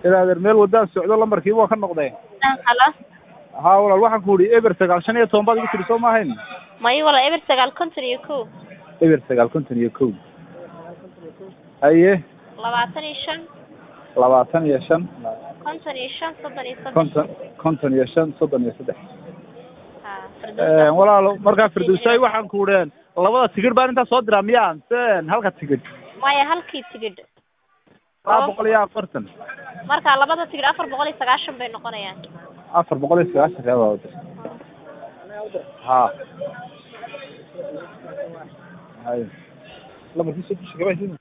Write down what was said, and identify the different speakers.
Speaker 1: ilaadeer meel waddaan socdo lambarkii waa ka noqdeen
Speaker 2: halo
Speaker 1: haa walaal waxaan ku idhi eber sagaal shan iyo toban baad igu tiri soo ma ahayn
Speaker 2: mayo wala eber sagaal konton iyo kow
Speaker 1: eber sagaal konton iyo kow haye
Speaker 2: labaatan iyo shan
Speaker 1: labaatan iyo shan
Speaker 2: konton iyo shan soddon iyo saddex
Speaker 1: konton konton iyo shan soddon iyo saddex
Speaker 2: ha Firdawsa.
Speaker 1: walaal markaa firdowsaay waxaan ku idheen labada tigidh baan intaa soo diraa miyaa se halka tigidh
Speaker 2: maya halkii tigidh
Speaker 1: laba boqol iyo afartan
Speaker 2: marka labada tigidh afar boqol iyo sagaashan bay noqonayaan
Speaker 1: afar boqol iyo sagaashan real baa wadir ha hay lambarkiisa dusha gabaa